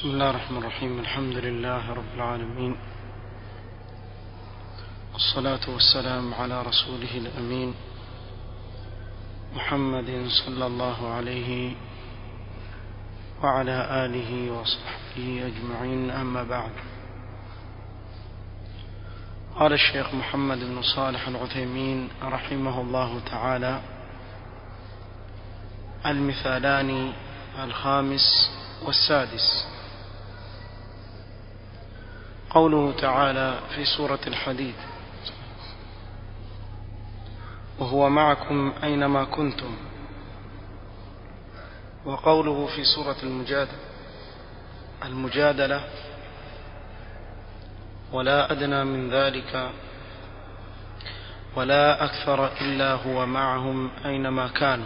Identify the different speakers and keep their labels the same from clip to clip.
Speaker 1: بسم الله الرحمن الرحيم الحمد لله رب العالمين والصلاة والسلام على رسوله الأمين محمد صلى الله عليه وعلى آله وصحبه أجمعين أما بعد قال الشيخ محمد بن صالح العثيمين رحمه الله تعالى المثالان الخامس والسادس قوله تعالى في سورة الحديد وهو معكم أينما كنتم وقوله في سورة المجادلة المجادلة ولا أدنى من ذلك ولا أكثر إلا هو معهم أينما كانوا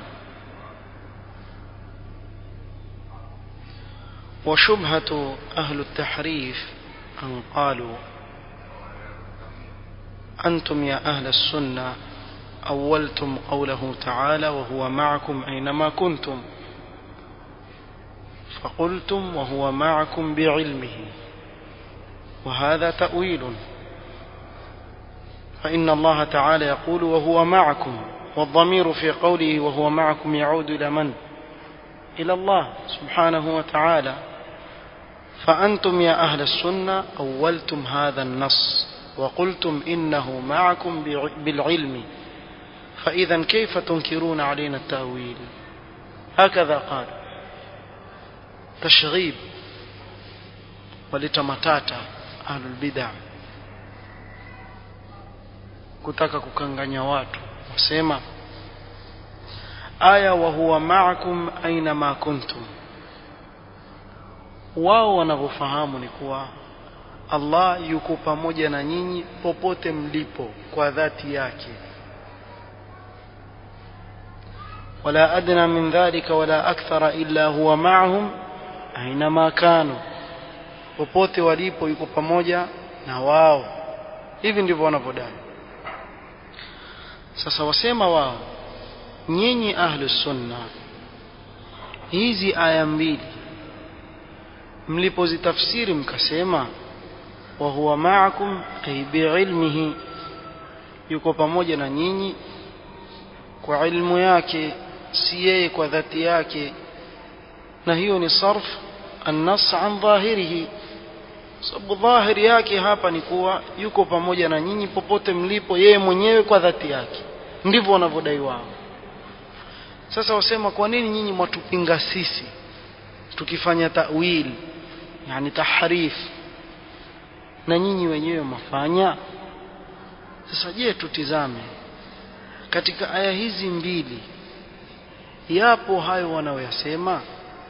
Speaker 1: وشبهة أهل التحريف أن قالوا أنتم يا أهل السنة أولتم قوله تعالى وهو معكم أينما كنتم فقلتم وهو معكم بعلمه وهذا تأويل فإن الله تعالى يقول وهو معكم والضمير في قوله وهو معكم يعود إلى من؟ إلى الله سبحانه وتعالى فأنتم يا أهل السنة أولتم هذا النص وقلتم إنه معكم بالعلم فإذا كيف تنكرون علينا التأويل هكذا قال تشغيب ولتمتاتا أهل البدع kutaka kukanganya watu wasema aya wa huwa ma'akum aina ma kuntum wao wanavyofahamu ni kuwa Allah yuko pamoja na nyinyi popote mlipo kwa dhati yake wala adna min dhalika wala akthara illa huwa ma'ahum aina ma kanu popote walipo yuko pamoja na wao hivi ndivyo wanavyodai sasa wasema wao nyinyi ahlus sunna hizi aya mbili mlipozitafsiri mkasema wa huwa ma'akum ay bi'ilmihi yuko pamoja na nyinyi kwa ilmu yake si yeye kwa dhati yake na hiyo ni sarf an-nass an dhahirihi sababu dhahiri yake hapa ni kuwa yuko pamoja na nyinyi popote mlipo yeye mwenyewe kwa dhati yake ndivyo wanavyodai wao sasa wasema kwa nini nyinyi mwatupinga sisi tukifanya ta'wil yani tahrif na nyinyi wenyewe mafanya sasa je tutizame katika aya hizi mbili yapo hayo wanaoyasema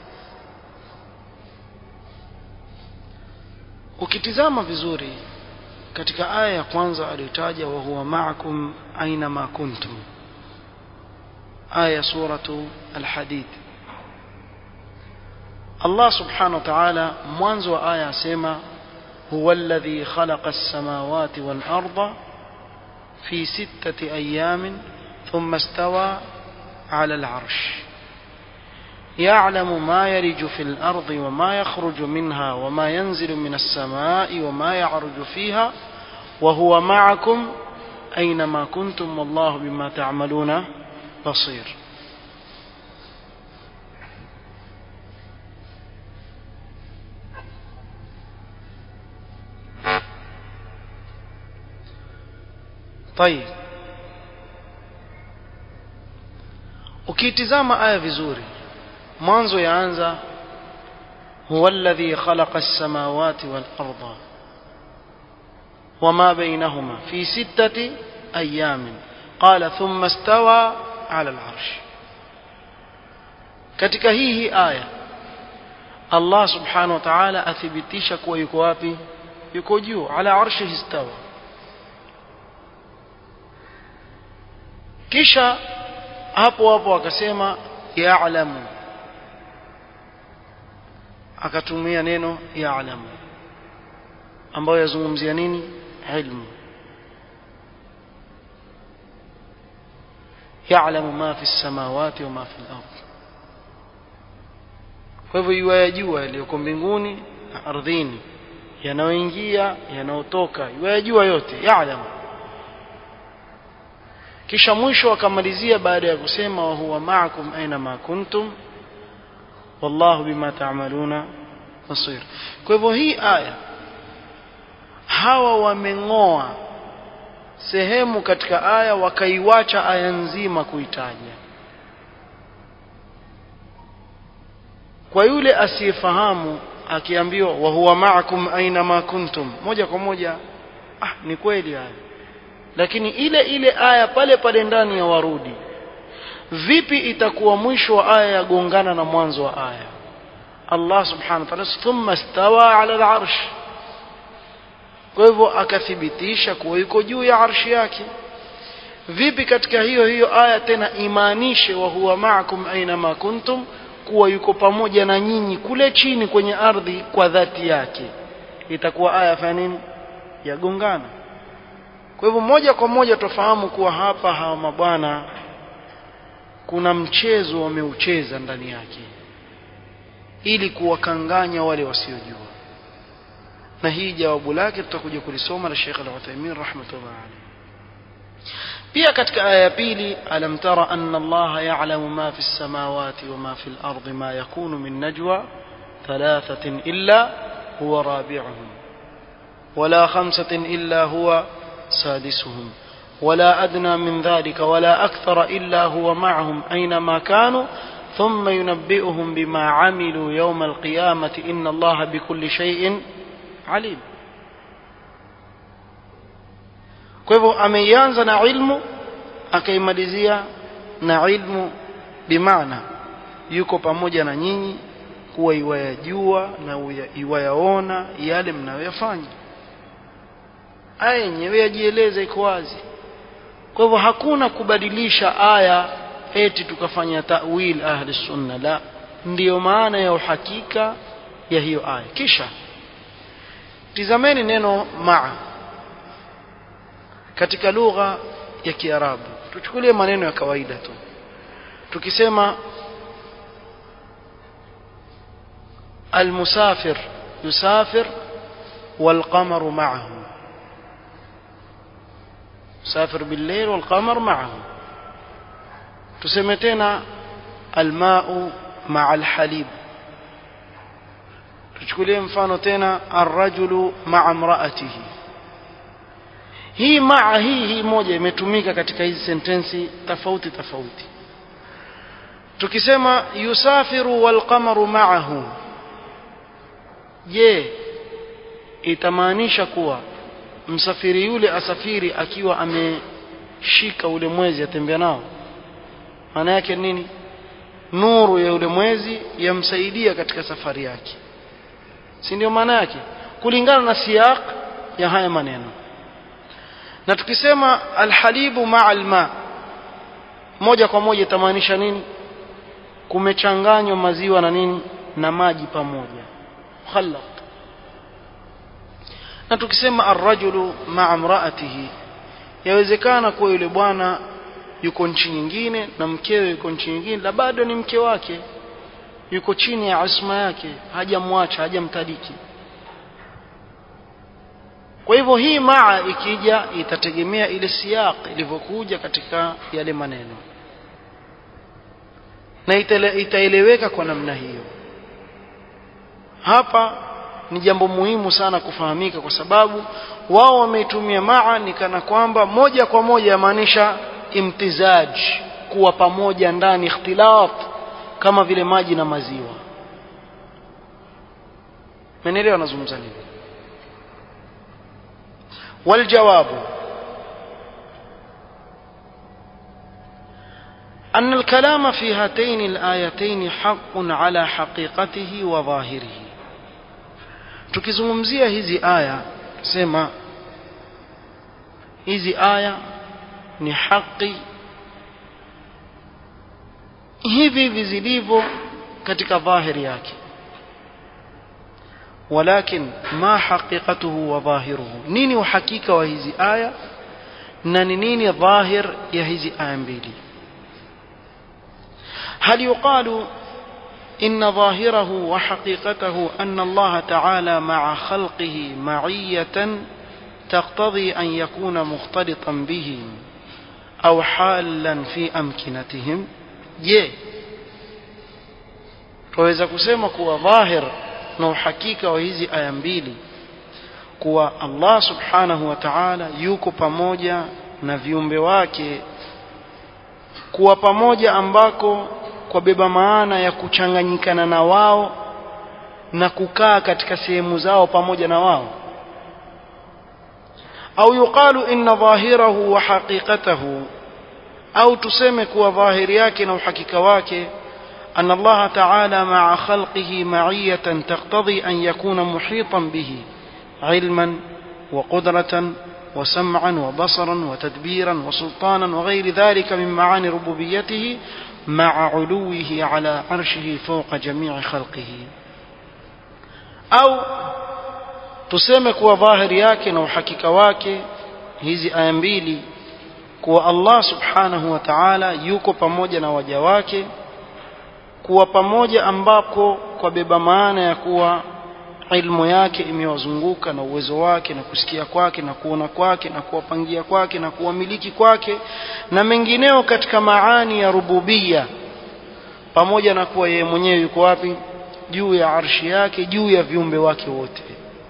Speaker 1: ukitizama vizuri katika aya ya kwanza aliyotaja wa huwa ma'akum aina ma kuntum aya suratu al-hadid Allah subhanahu wa ta'ala mwanzo wa aya asema huwa alladhi khalaqa as-samawati wal arda fi sittati ayamin thumma istawa 'ala al-'arsh يعلم ما يرج في الأرض وما يخرج منها وما ينزل من السماء وما يعرج فيها وهو معكم أينما كنتم والله بما تعملون بصير طيب ukitizama aya vizuri mwanzo yaanza huwa alladhi khalaqa as-samawati wal arda wama bainahuma fi sittati ayamin qala thumma istawa ala al-arsh katika hii hii aya Allah subhanahu wa ta'ala athibitisha kuwa yuko wapi yuko juu ala arshihi istawa kisha hapo hapo akasema ya'lamu akatumia neno ya'lamu ambayo yazungumzia nini ilmu ya'lamu ma fi samawati wa ma fi al-ard kwa hivyo yuwayajua yaliyoko mbinguni ardhini yanayoingia yanayotoka yajua yote ya'lam kisha mwisho akamalizia baada ya kusema wa huwa ma'akum aina ma kuntum wallahu bima ta'maluna basir kwa hivyo hii aya hawa wameng'oa sehemu katika aya wakaiwacha aya nzima kuitaja kwa yule asiyefahamu akiambiwa wa huwa ma'akum aina ma kuntum moja kwa moja ah ni kweli haya lakini ile ile aya pale pale ndani ya warudi vipi itakuwa mwisho wa aya yagongana na mwanzo wa aya Allah subhanahu wa ta'ala thumma stawa ala al-arsh kwa hivyo akathibitisha kuwa yuko juu ya arshi yake vipi katika hiyo hiyo aya tena imaanishe wa huwa ma'akum aina ma kuntum kuwa yuko pamoja na nyinyi kule chini kwenye ardhi kwa dhati yake itakuwa aya fanya nini yagongana kwa hivyo moja kwa moja tufahamu kuwa hapa hawa mabwana kuna mchezo wameucheza ndani yake ili kuwakanganya wale wasiojua na hii jawabu lake tutakuja kulisoma la Sheikh Al-Uthaymeen rahmatullah alayhi pia katika aya ya pili alam tara anna Allah ya'lamu ma fi as-samawati wa ma fi al-ardi ma yakunu min najwa thalathatin illa huwa rabi'uhum wala khamsatin illa huwa سادسهم ولا أدنى من ذلك ولا أكثر إلا هو معهم أينما كانوا ثم ينبئهم بما عملوا يوم القيامة إن الله بكل شيء عليم kwa hivyo ameianza na ilmu akaimalizia na ilmu bimaana yuko pamoja na nyinyi kuwa iwayajua na iwayaona yale mnayoyafanya aya yenyewe yajieleza iko wazi kwa hivyo hakuna kubadilisha aya eti tukafanya ta'wil ahli sunna la ndiyo maana ya uhakika ya hiyo aya kisha tizameni neno maa katika lugha ya kiarabu tuchukulie maneno ya kawaida tu tukisema المسافر يسافر والقمر معه سافر بالليل والقمر معه تسمتنا الماء مع الحليب tuchukulie mfano tena arrajulu maa mraatihi hii maa hii hii moja imetumika katika hizi sentensi tofauti tofauti tukisema yusafiru walqamaru maahu je itamaanisha kuwa msafiri yule asafiri akiwa ameshika ule mwezi atembea nao maana yake nini nuru ya ule mwezi yamsaidia katika safari yake si ndio maana yake kulingana na siyaq ya haya maneno na tukisema alhalibu maa alma moja kwa moja itamaanisha nini kumechanganywa maziwa na nini na maji pamoja khallaq na tukisema arrajulu maa mraatihi yawezekana kuwa yule bwana yuko nchi nyingine na mkewe yuko nchi nyingine la bado ni mke wake yuko chini ya asma yake hajamwacha hajamtadiki kwa hivyo hii maa ikija itategemea ile siyaq ilivyokuja katika yale maneno na itaeleweka kwa namna hiyo hapa ni jambo muhimu sana kufahamika kwa sababu wao wameitumia maa ni kana kwamba moja kwa moja yamaanisha imtizaj kuwa pamoja ndani ikhtilat kama vile maji na maziwa menelewa nazungumza nini والجواب أن الكلام في هاتين الآيتين حق على حقيقته وظاهره tukizungumzia hizi aya sema hizi aya ni haki hivi hivi zilivyo katika dhahiri yake walakin ma haqiqatuhu wa dhahiruhu nini uhakika wa hizi aya na ni nini dhahir ya hizi aya mbili hal yuqalu إن ظاهره وحقيقته أن الله تعالى مع خلقه معية تقتضي أن يكون مختلطا بهم أو حالا في أمكنتهم je twaweza kusema kuwa dhahir na uhakika wa hizi aya mbili kuwa Allah subhanahu wa ta'ala yuko pamoja na viumbe wake kuwa pamoja ambako kwa beba maana ya kuchanganyikana na wao na kukaa katika sehemu zao pamoja na wao au yuqalu inna dhahirahu wa haqiqatahu au tuseme kuwa dhahiri yake na uhakika wake أن الله تعالى مع خلقه معية تقتضي أن يكون محيطا به علما وقدرة وسمعا وبصرا وتدبيرا وسلطانا وغير ذلك من معاني ربوبيته مع علوه على عرشه فوق جميع خلقه أو tuseme kuwa dhahiri yake na uhakika wake hizi aya mbili kuwa Allah subhanahu wa ta'ala yuko pamoja na waja wake kuwa pamoja ambako kwa beba maana ya kuwa ilmu yake imewazunguka na uwezo wake na kusikia kwake na kuona kwake na kuwapangia kwake na kuwamiliki kwake na mengineo katika maani ya rububia pamoja na kuwa yeye mwenyewe yuko wapi juu ya arshi yake juu ya viumbe wake wote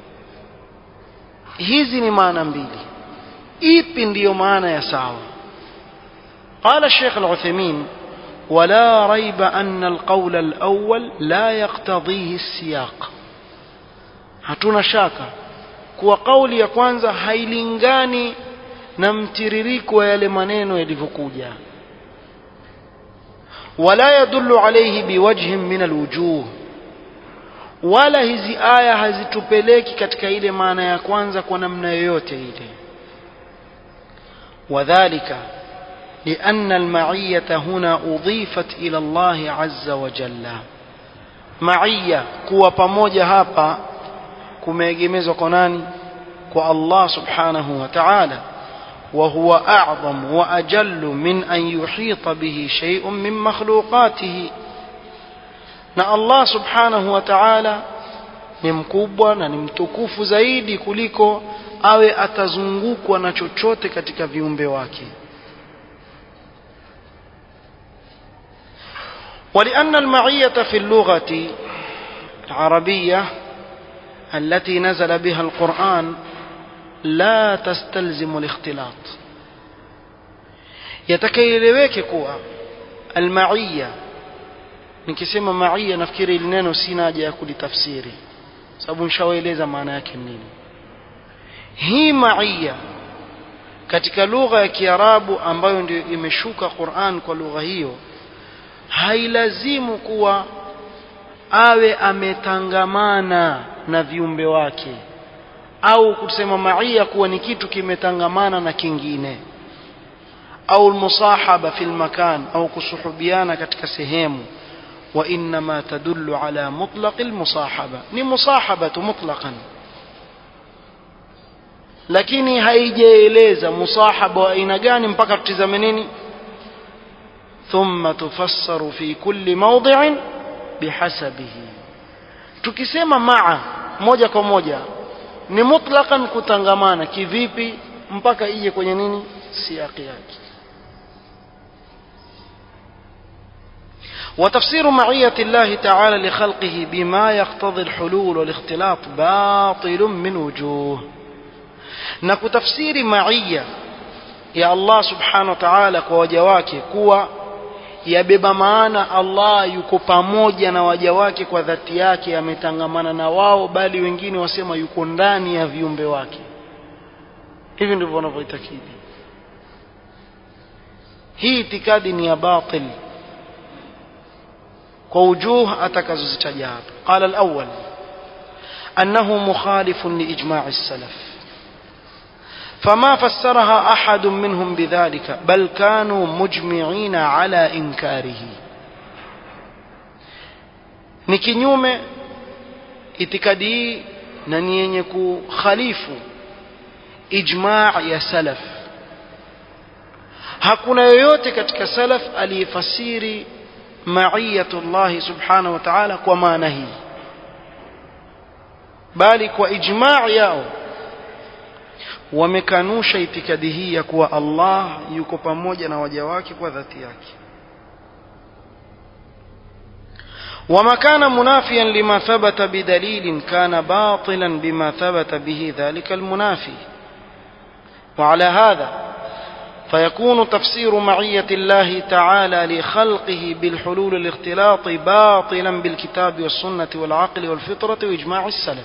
Speaker 1: hizi ni maana mbili ipi ndiyo maana ya sawa قال الشيخ العثيمين ولا ريب أن القول الأول لا يقتضيه السياق hatuna shaka kuwa kauli ya kwanza hailingani na mtiririko wa yale maneno yalivyokuja wala yadullu alayhi biwajhin min alwujuh wala hizi aya hazitupeleki katika ile maana ya kwanza kwa namna yoyote ile wadhālika لأن المعية هنا أضيفت إلى الله عز وجل معية كوا pamoja hapa kumeegemezwa kwa nani kwa Allah subhanahu wa ta'ala وهو أعظم وأجل من أن يحيط به شيء من مخلوقاته na Allah subhanahu wa ta'ala ni mkubwa na ni mtukufu zaidi kuliko awe atazungukwa na chochote katika viumbe wake ولأن المعية في اللغة العربية التي نزل بها القرآن لا تستلزم الاختلاط يتكيلeweke kuwa المعية nikisema maia nafikiri ili neno sina haja ya kulitafsiri sababu nishawaeleza maana yake nini hii maia katika lugha ya kiarabu ambayo ndio imeshuka quran kwa lugha hiyo hailazimu kuwa awe ametangamana na viumbe wake au kusema maia kuwa ni kitu kimetangamana na kingine au almusahaba fil makan au kusuhubiana katika sehemu وإنما تدل على مطلق المصاحبة ni musahaba mutlaqan lakini haijaeleza musahaba wa aina gani mpaka tutizame nini ثم تفسر في كل موضع بحسبه tukisema maa moja kwa moja ni mutlaqan kutangamana kivipi mpaka ije kwenye nini siaki yake وتفسير معية الله تعالى لخلقه بما يقتضي الحلول والاختلاط باطل من وجوه نكو تفسير معية يا الله سبحانه وتعالى kwa waja wake kuwa yabeba maana Allah yuko pamoja na waja wake kwa dhati yake ametangamana na wao bali wengine wasema yuko ndani ya viumbe wake hivi ndivyo wanavyoitakidi hii itikadi ni ya batil ووجوه أتكزز هذا قال الأول أنه مخالف لإجماع السلف فما فسرها أحد منهم بذلك بل كانوا مجمعين على إنكاره ni kinyume itikadi hii na ni yenye kukhalifu ijmaa ya salaf hakuna yoyote katika salaf aliyefasiri maiyatullah subhanahu wa ta'ala kwa maana hii bali kwa ijma' yao wamekanusha itikadi hii ya kuwa Allah yuko pamoja na waja wake kwa dhati yake وما كان منافيا لما ثبت بدليل كان باطلا بما ثبت به ذلك المنافي وعلى هذا فيكون تفسير معية الله تعالى لخلقه بالحلول الاختلاط باطلا بالكتاب والسنة والعقل والفطرة وإجماع السلف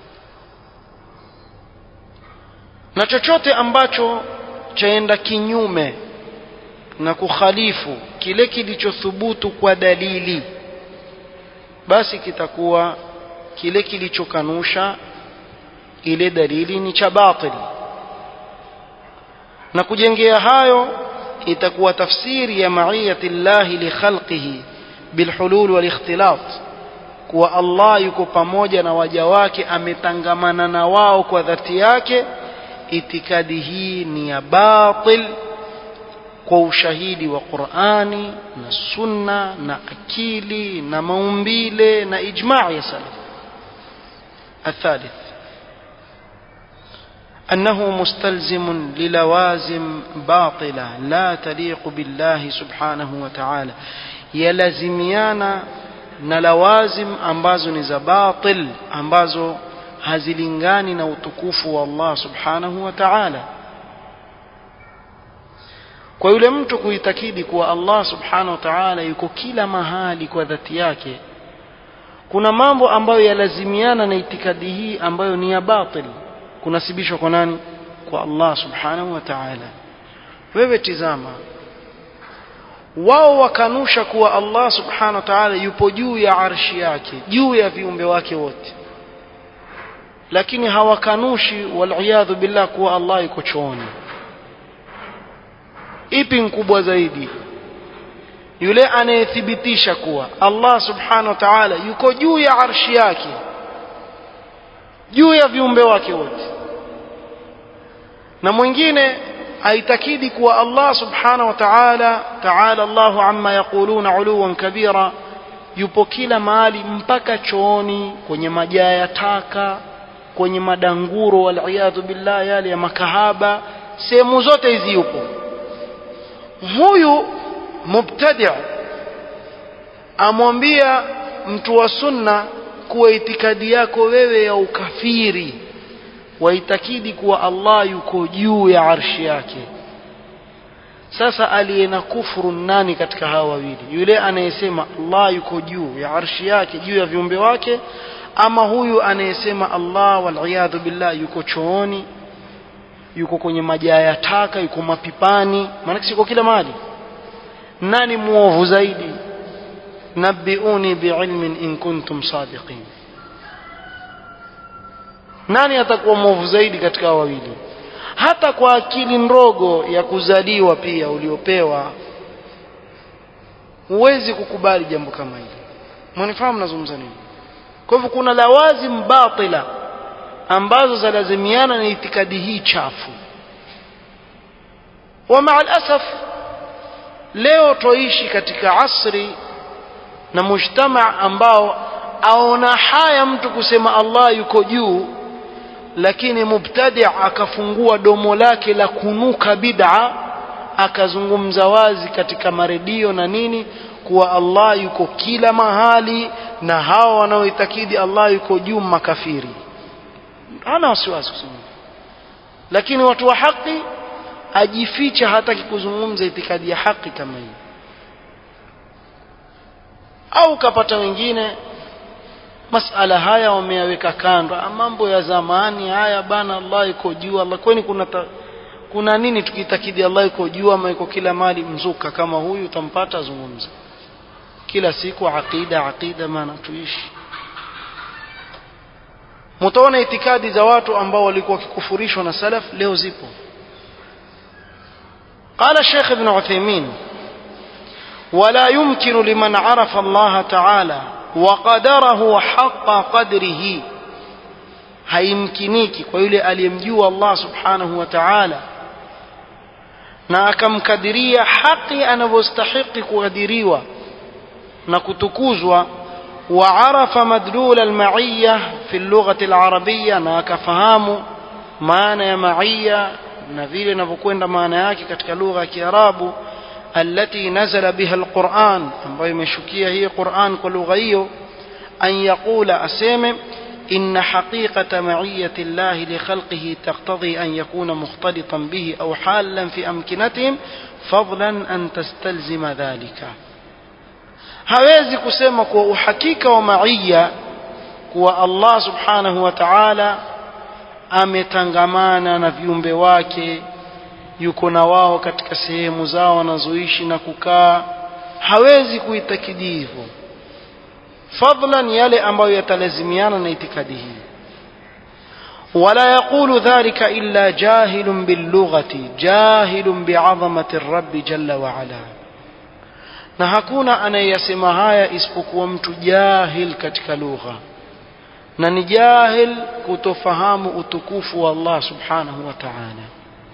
Speaker 1: na chochote ambacho chaenda kinyume na kukhalifu kile kilichothubutu kwa dalili basi kitakuwa kile kilichokanusha ile dalili ni cha batili na kujengea hayo itakuwa tafsiri ya maiyati llahi li khalqihi bilhulul wal ikhtilat kuwa Allah yuko pamoja na waja wake ametangamana na wao kwa dhati yake itikadi hii ni ya batil kwa ushahidi wa Qur'ani na sunna na akili na maumbile na ijma' ya salaf الثالث أنه مستلزم للوازم باطلة لا تليق بالله سبحانه وتعالى يلزميانا نلوازم ambazo ni za batil ambazo hazilingani na utukufu wa Allah subhanahu wa ta'ala kwa yule mtu kuitakidi kuwa Allah subhanahu wa ta'ala yuko kila mahali kwa dhati yake kuna mambo ambayo yalazimiana na itikadi hii ambayo ni ya batil kunasibishwa kwa nani kwa Allah subhanahu wa ta'ala wewe tizama wao wakanusha kuwa Allah subhanahu wa ta'ala yupo juu ya arshi yake juu ya viumbe wake wote lakini hawakanushi waliyadhu billah kuwa Allah yuko chooni ipi mkubwa zaidi yule anayethibitisha kuwa Allah subhanahu wa ta'ala yuko juu ya arshi yake juu ya viumbe wake wote na mwingine aitakidi kuwa Allah subhanahu wa ta'ala ta'ala Allahu amma yaquluna uluwan kabira yupo kila mahali mpaka chooni kwenye majaa ya taka kwenye madanguro waliyadhu billah yale ya makahaba sehemu zote hizi yupo huyu mubtadi' amwambia mtu wa sunna kuwa itikadi yako wewe ya ukafiri waitakidi kuwa Allah yuko juu ya arshi yake sasa aliye na kufuru nani katika hawa wawili yule anayesema Allah yuko juu ya arshi yake juu ya viumbe wake ama huyu anayesema Allah waliyadhu billah yuko chooni yuko kwenye majaa ya taka yuko mapipani maana siko kila mahali nani muovu zaidi nabbiuni biilmin in kuntum sadiqin nani atakuwa mwovu zaidi katika wawili hata kwa akili ndogo ya kuzaliwa pia uliopewa huwezi kukubali jambo kama hili mwanifahamu nazungumza nini kwa hivyo kuna lawazim batila ambazo zalazimiana na itikadi hii chafu wa maa alasaf leo toishi katika asri na mujtama ambao aona haya mtu kusema Allah yuko juu lakini mubtadi akafungua domo lake la kunuka bid'a akazungumza wazi katika maredio na nini kuwa Allah yuko kila mahali na hawa wanaoitakidi Allah yuko juu makafiri hana wasiwasi kusema lakini watu wa haki ajificha hataki kuzungumza itikadi ya haki kama hii au kapata wengine masala haya wameyaweka kando mambo ya zamani haya bana Allah iko juu Allah kwani kuna ta, kuna nini tukitakidi Allah iko juu ama iko kila mali mzuka kama huyu utampata azungumza kila siku aqida aqida maana tuishi mtaona itikadi za watu ambao walikuwa wakikufurishwa na salaf leo zipo قال الشيخ ابن عثيمين ولا يمكن لمن عرف الله تعالى وقدره حق قدره haimkiniki kwa yule aliyemjua Allah subhanahu wa ta'ala na akamkadiria haki anavyostahiki kukadiriwa na kutukuzwa وعرف مدلول المعية في اللغة العربية na akafahamu maana ya maia na vile inavyokwenda maana yake katika lugha ya Kiarabu التي نزل بها القرآن ambayo imeshukia hii Qur'an kwa lugha hiyo an yaqula aseme إن حقيقة معية الله لخلقه تقتضي أن يكون مختلطا به أو حالا في أمكنتهم فضلا أن تستلزم ذلك hawezi kusema kuwa uhakika wa maia kuwa Allah subhanahu wa ta'ala ametangamana na viumbe wake yuko na wao katika sehemu zao wanazoishi na kukaa hawezi kuitakidi hivyo fadlan yale ambayo yatalazimiana na itikadi hii ولا يقول ذلك إلا جاهل باللغة جاهل بعظمة الرب جل وعلا na hakuna anayeyasema haya isipokuwa mtu jahil katika lugha na ni jahil kutofahamu utukufu wa Allah subhanahu wa ta'ala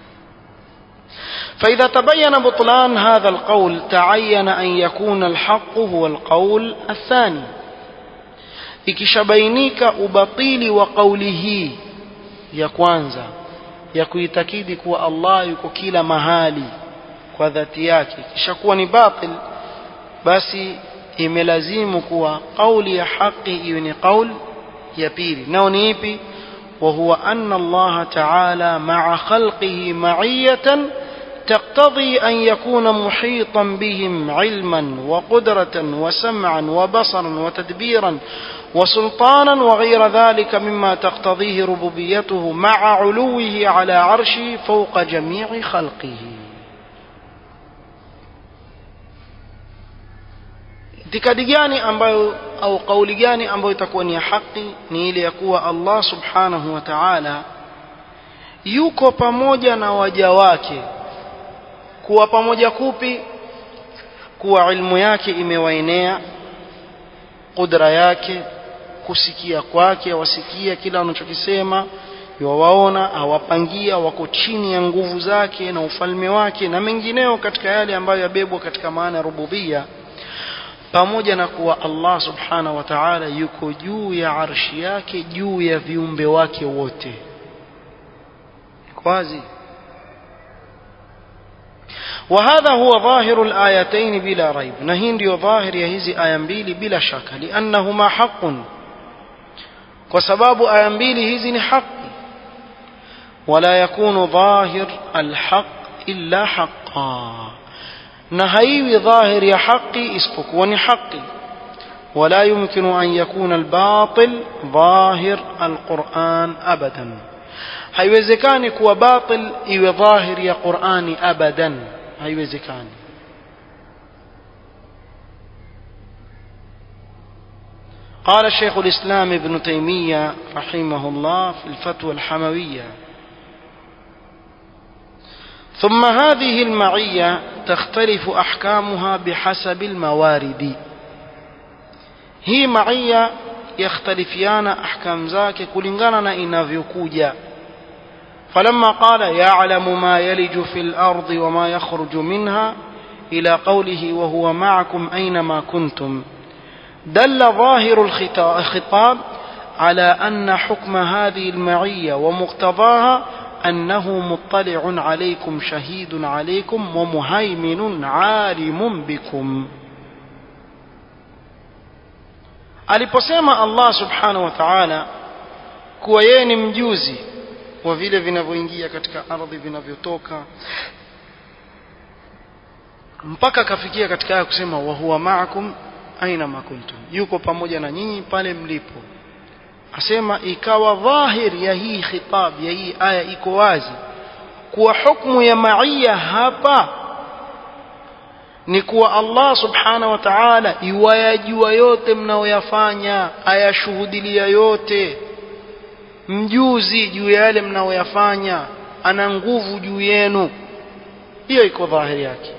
Speaker 1: فإذا تبين بطلان هذا القول تعين أن يكون الحق هو القول الثاني ikishabainika ubatili wa kauli hii ya kwanza ya kuitakidi kuwa Allah yuko kila mahali kwa dhati yake kisha kuwa ni batil basi imelazimu kuwa kauli ya haki iwe ni kauli ya pili nao ni ipi وهو أن الله تعالى مع خلقه معية تقتضي أن يكون محيطا بهم علما وقدرة وسمعا وبصرا وتدبيرا وسلطانا وغير ذلك مما تقتضيه ربوبيته مع علوه على عرشه فوق جميع خلقه itikadi gani ambayo au kauli gani ambayo itakuwa ni ya haki ni ile ya kuwa Allah subhanahu wa ta'ala yuko pamoja na waja wake kuwa pamoja kupi kuwa ilmu yake imewaenea kudra yake kusikia kwake wasikia kila wanachokisema yawaona awapangia wako chini ya nguvu zake na ufalme wake na mengineo katika yale ambayo yabebwa katika maana ya rububia pamoja na kuwa Allah subhanahu wa ta'ala yuko juu ya arshi yake juu ya viumbe wake wote wazi وهذا هو ظاهر الآيتين بلا ريب نهين ديو ظاهر يهزي آية mbili بلا شك لأنهما حق وسباب آية mbili hizi حق ولا يكون ظاهر الحق إلا حقا na haiwi dhahir ya haki isipokuwa ni haki ولا يمكن أن يكون الباطل ظاهر القرآن أبدا haiwezekani kuwa batil iwe dhahir ya Qur'ani abadan haiwezekani قال الشيخ الإسلام ابن تيمية رحمه الله في الفتوى الحموية ثم هذه المعية تختلف أحكامها بحسب الموارد هي معية يختلفيان أحكام ذاك كلنغانا إنافيكوجا فلما قال يعلم ما يلج في الأرض وما يخرج منها إلى قوله وهو معكم أينما كنتم دل ظاهر الخطاب على أن حكم هذه المعية ومقتضاها أنه مطلع عليكم شهيد عليكم ومهيمن عالم بكم aliposema Allah subhanahu wa ta'ala kuwa yeye ni mjuzi wa vile vinavyoingia katika ardhi vinavyotoka mpaka akafikia katika aya kusema wa huwa ma'akum aina ma kuntum yuko pamoja na nyinyi pale mlipo asema ikawa dhahir ya hii khitab ya hii aya iko wazi kuwa hukumu ya maia hapa ni kuwa Allah subhanahu wa ta'ala iwayajua yote mnaoyafanya ayashuhudilia yote mjuzi juu ya yale mnaoyafanya ana nguvu juu yenu hiyo iko dhahiri yake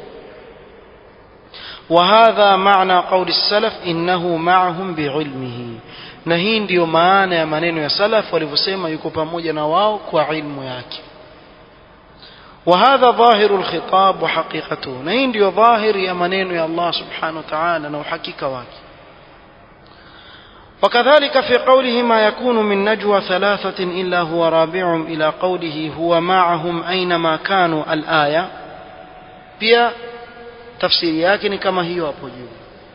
Speaker 1: وهذا معنى قول السلف إنه معهم بعلمه na hii ndiyo maana ya maneno ya salaf walivyosema yuko pamoja na wao kwa ilmu yake وهذا ظاهر الخطاب وحقيقته نين ظاهر يا منين يا الله سبحانه وتعالى نوحكيك واكي وكذلك في قوله ما يكون من نجوى ثلاثة إلا هو رابعهم إلى قوله هو معهم أينما كانوا الآية pia tafsiri yake ni kama hiyo hapo juu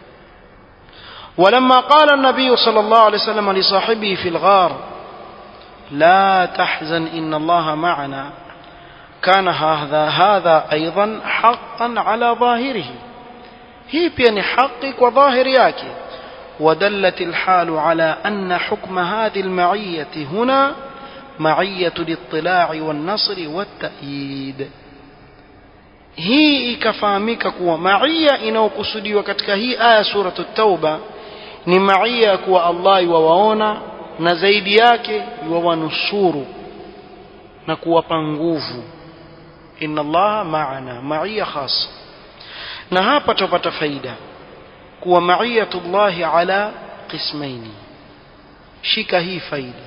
Speaker 1: ولما قال النبي صلى الله عليه وسلم لصاحبه في الغار لا تحزن إن الله معنا كان هذا هذا أيضا حقا على ظاهره هي بين حقك وظاهر yake ودلت الحال على أن حكم هذه المعية هنا معية الاطلاع والنصر والتأييد hii ikafahamika kuwa maia inayokusudiwa katika hii aya suratu tauba ni maia ya kuwa allah iwawaona na zaidi yake iwawanusuru na kuwapa nguvu inna allaha maana maia khasa na hapa tupata faida kuwa maiyatullahi ala qismaini shika hii faida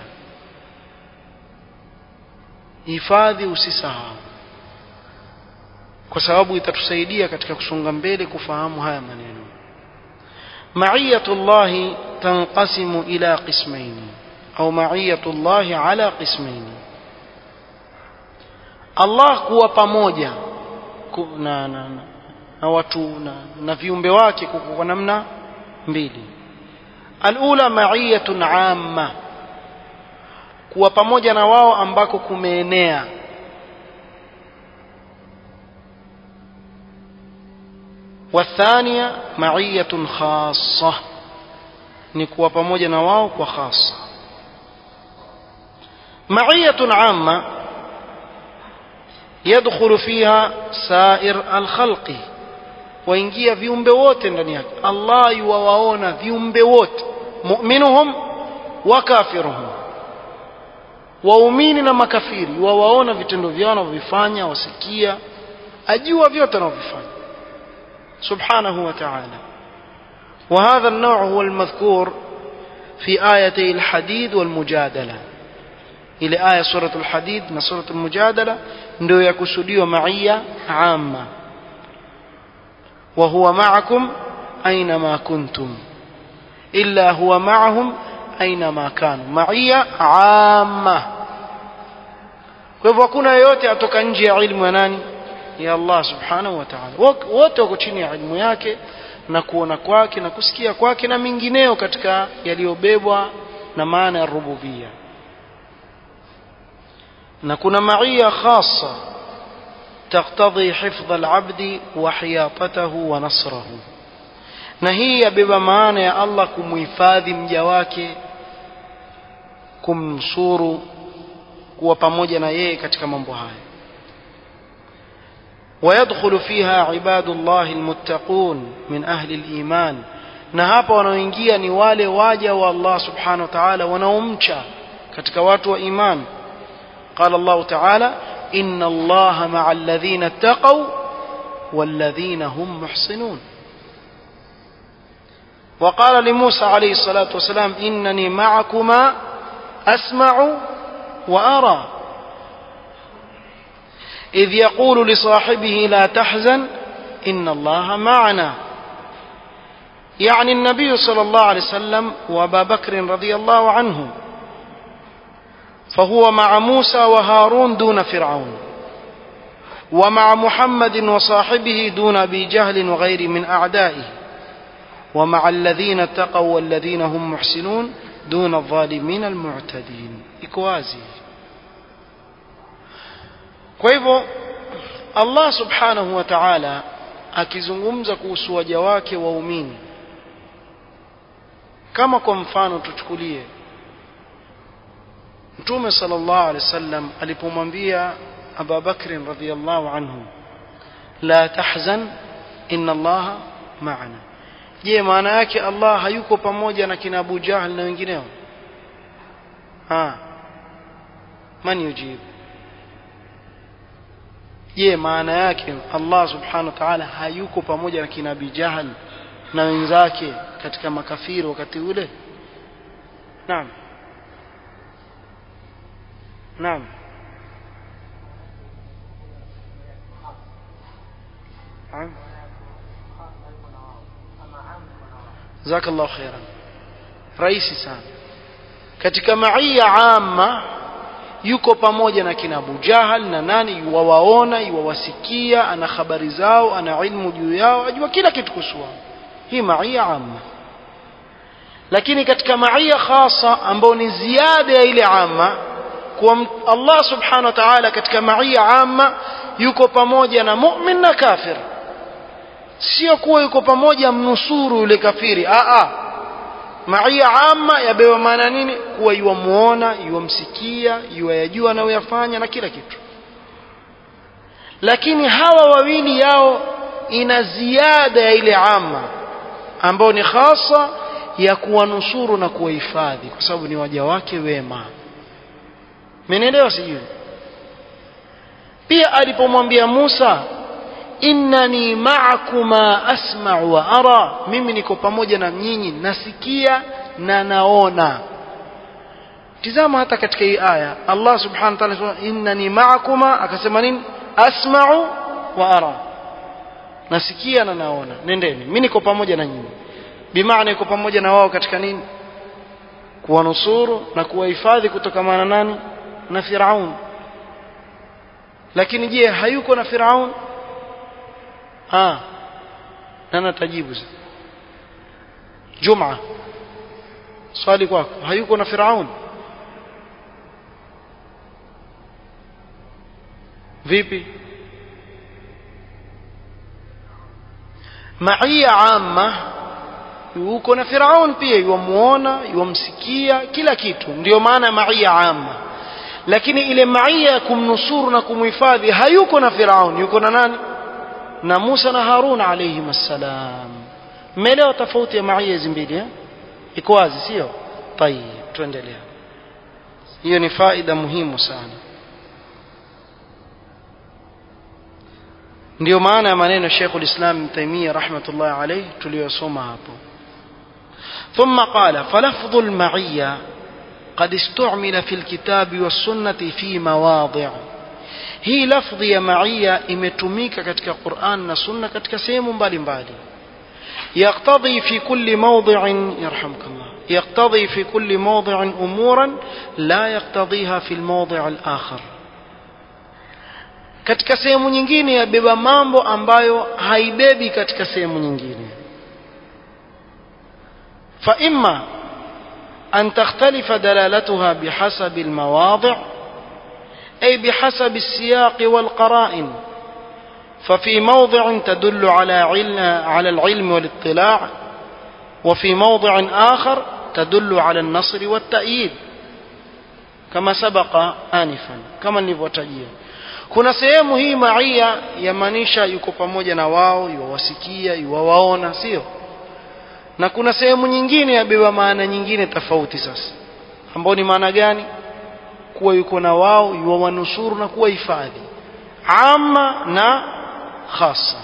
Speaker 1: hifadhi usisahau kwa sababu itatusaidia katika kusonga mbele kufahamu haya maneno maiyatullahi tanqasimu ila qismaini au maiyatullahi ala qismaini Allah kuwa pamoja na, na, na, na watu na, na viumbe wake kwa namna mbili alula maiyatun amma kuwa pamoja na wao ambako kumeenea والثانية معية خاصة نكوى pamoja na wao kwa khasa معية عامة يدخل فيها سائر الخلق waingia viumbe wote ndani yake Allah yuwawaona viumbe wote mu'minuhum wa kafiruhum waumini na makafiri wawaona vitendo vyao wanavyofanya wasikia ajua vyote wanavyofanya سبحانه وتعالى وهذا النوع هو المذكور في آيتي الحديد والمجادلة إلى آية سورة الحديد من سورة المجادلة ndio yakusudiwa معية عامة وهو معكم أينما كنتم إلا هو معهم أينما كانوا معية عامة kwa hivyo hakuna yeyote atoka nje ya ilmu ya nani ya Allah subhanahu wa ta'ala wote wako chini ya ilmu yake na kuona kwake na kusikia kwake na mingineo katika yaliyobebwa na maana ya rububia na kuna maia khasa تقتضي حفظ العبد وحياطته ونصره na hii yabeba maana ya Allah kumhifadhi mja wake kumnusuru kuwa pamoja na yeye katika mambo haya ويدخل فيها عباد الله المتقون من أهل الإيمان na hapa wanaoingia ni wale waja wa Allah subhanahu wa ta'ala wanaomcha katika watu wa iman qala Allah ta'ala inna Allah ma'a alladhina ittaqaw walladhina hum muhsinun وقال لموسى عليه الصلاة والسلام إنني معكما أسمع وأرى إذ يقول لصاحبه لا تحزن إن الله معنا يعني النبي صلى الله عليه وسلم وابا بكر رضي الله عنه فهو مع موسى وهارون دون فرعون ومع محمد وصاحبه دون ابي جهل وغير من اعدائه ومع الذين اتقوا والذين هم محسنون دون الظالمين المعتدين اكوازي kwa hivyo Allah subhanahu wa ta'ala akizungumza kuhusu waja wake waumini kama kwa mfano tuchukulie Mtume sallallahu alaihi wasallam alipomwambia Abu Bakr radhiyallahu anhu la tahzan inna Allah ma'ana je maana yake Allah hayuko pamoja na kina Abu Jahl na wengineo ha man yujibu je maana yake Allah subhanahu wa ta'ala hayuko pamoja na kina Abi Jahl na wenzake katika makafiri wakati ule naam naam jazakallahu khairan rahisi sana katika maia amma yuko pamoja na kina Abu Jahal na nani yuwawaona yuwawasikia ana habari zao ana ilmu juu yao ajua kila kitu kuhusu wao hii maia amma lakini katika maia khasa ambao ni ziada ya ile amma kwa Allah subhanahu wa ta'ala katika maia amma yuko pamoja na mu'min na kafir sio kuwa yuko pamoja mnusuru yule kafiri a a maia amma yabewa maana nini kuwa yuwamuona yuwamsikia yuwayajua anayoyafanya na kila kitu lakini hawa wawili yao ina ziada ya ile amma ambao ni hasa ya kuwanusuru na kuwahifadhi kwa sababu ni waja wake wema menelewa sijui pia alipomwambia Musa innani ma'akuma asma'u wa ara mimi niko pamoja na nyinyi nasikia na naona tizama hata katika hii aya Allah subhanahu wa ta'ala anasema innani ma'akuma akasema nini asma'u wa ara nasikia na naona nendeni mimi niko pamoja na nyinyi bimaana iko pamoja na wao katika nini kuwanusuru na kuwahifadhi kutokamana nani na Firaun lakini je hayuko na Firaun ah nani atajibu Juma swali kwako hayuko na Firaun vipi maia amma yuko na Firaun pia yuamuona yuamsikia kila kitu ndio maana maia amma lakini ile maia ya kumnusuru na kumhifadhi hayuko na Firaun yuko na nani na Musa na Harun alayhim assalam mmeelewa tofauti ya maia hizi mbili eh iko wazi sio tayeb tuendelea hiyo ni faida muhimu sana ndio maana ya maneno Sheikhul Islam Ibn Taymiyyah rahmatullah alayhi tuliyosoma hapo ثم قال فلفظ المعية قد استعمل في الكتاب والسنة في مواضع hii lafdhi ya maia imetumika katika Qur'an na Sunna katika sehemu mbalimbali يقتضي في كل موضع يرحمك الله يقتضي في كل موضع أمورا لا يقتضيها في الموضع الآخر katika sehemu nyingine yabeba mambo ambayo haibebi katika sehemu nyingine فإما أن تختلف دلالتها بحسب المواضع أي بحسب السياق والقرائن ففي موضع تدل على علم على العلم والاطلاع وفي موضع آخر تدل على النصر والتأييد كما سبق آنفا كما nilivyotajia kuna sehemu hii maia yamaanisha yuko pamoja na wao yuwawasikia yuwawaona sio na kuna sehemu nyingine yabeba maana nyingine tofauti sasa ambao ni maana gani kuwa yuko na wao yuwawanusuru na kuwa hifadhi ama na khasa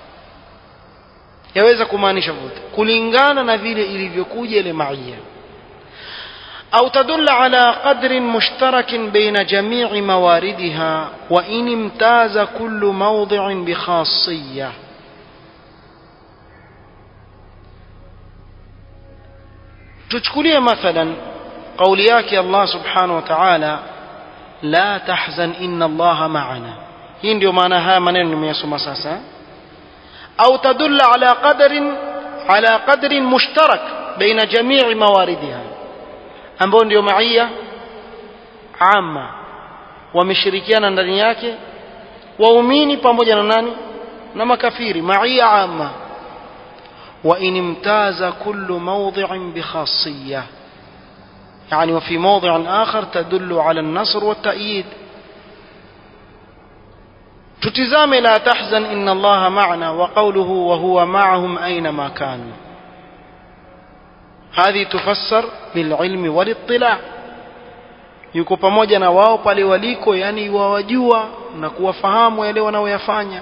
Speaker 1: yaweza kumaanisha vote kulingana na vile ilivyokuja ile maia أو تدل على قدر مشترك بين جميع مواردها وإن امتاز كل موضع بخاصية تشكلية مثلا قولياك الله سبحانه وتعالى لا تحزن إن الله معنا hii ndio maana haya maneno nimeyasoma sasa au tadulla ala qadarin ala qadrin mushtarak baina jamii mawaridiha ambao ndio maia amma wameshirikiana ndani yake waumini pamoja na nani na makafiri maia amma wa in imtaza kullu mawdhi'in bi khassiyah يعني وفي موضع آخر تدل على النصر والتأييد تتزام لا تحزن إن الله معنا وقوله وهو معهم أينما كانوا هذه تفسر بالعلم والاطلاع yuko pamoja na wao pale waliko yani wawajua na kuwafahamu yale wanaoyafanya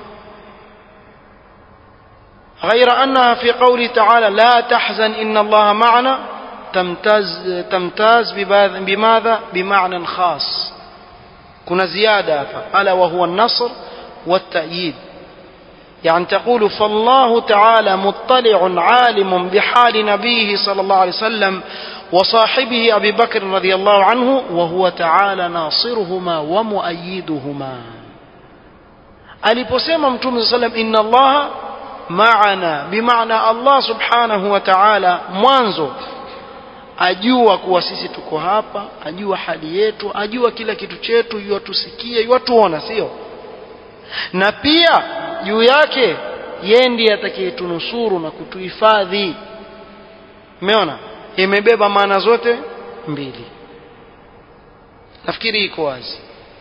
Speaker 1: غير أنها في قوله تعالى لا تحزن إن الله معنا تمتاز تمتاز بماذا بمعنى خاص كنا زيادة ألا وهو النصر والتأييد يعني تقول فالله تعالى مطلع عالم بحال نبيه صلى الله عليه وسلم وصاحبه أبي بكر رضي الله عنه وهو تعالى ناصرهما ومؤيدهما aliposema mtume saa salam inna allaha maana bimaana allah subhanahu wa taala mwanzo ajua kuwa sisi tuko hapa ajua hali yetu ajua kila kitu chetu yuatusikia yuatuona sio na pia juu yake yeye ndiye atakayetunusuru na kutuhifadhi umeona imebeba maana zote mbili nafikiri iko wazi